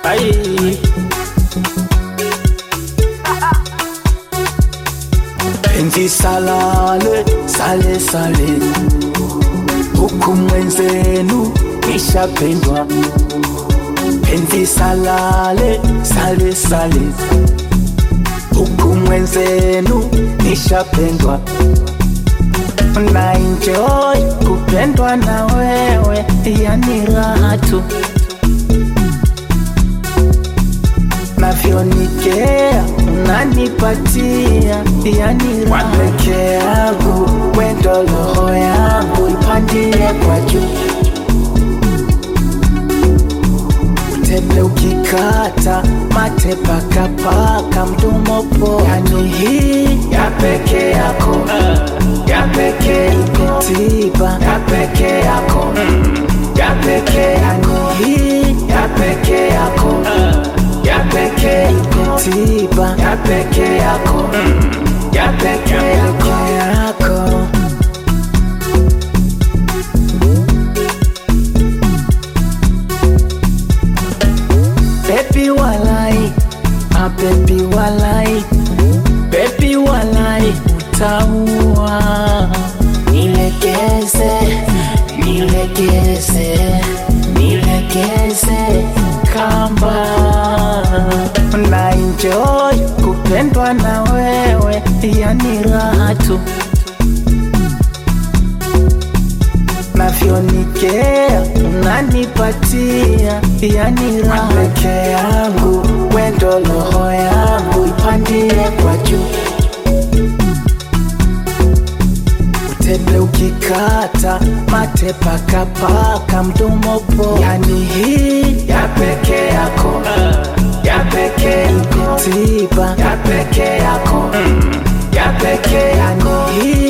Ai. Penzi salale sale sale, huku mwenzenu nishapendwa. Penzi salale sale sale, huku mwenzenu nishapendwa. Na enjoy kupendwa na wewe, yani raha tu navyonikea unanipatia, yani raha peke yangu, wendo roho yangu ipandie kwa juu Tepe ukikata mate pakapaka mdomo po, yani hii ya peke yako ya peke iko tiba ya peke yako ya peke yako hii ya peke yako ya peke iko tiba ya peke yako ya peke yako Baby walai, ah baby walai, baby walai, utaua. Nilegeze, nilegeze, nilegeze kamba. Na enjoy kupendwa na wewe, yani raha tu. navyonikea unanipatia, yani raha peke yangu, wendo roho yangu ipandie kwa juu. Utepe ukikata mate pakapaka mdomo po, yani hii ya peke yako ya peke iko tiba ya peke yako ya peke yako hii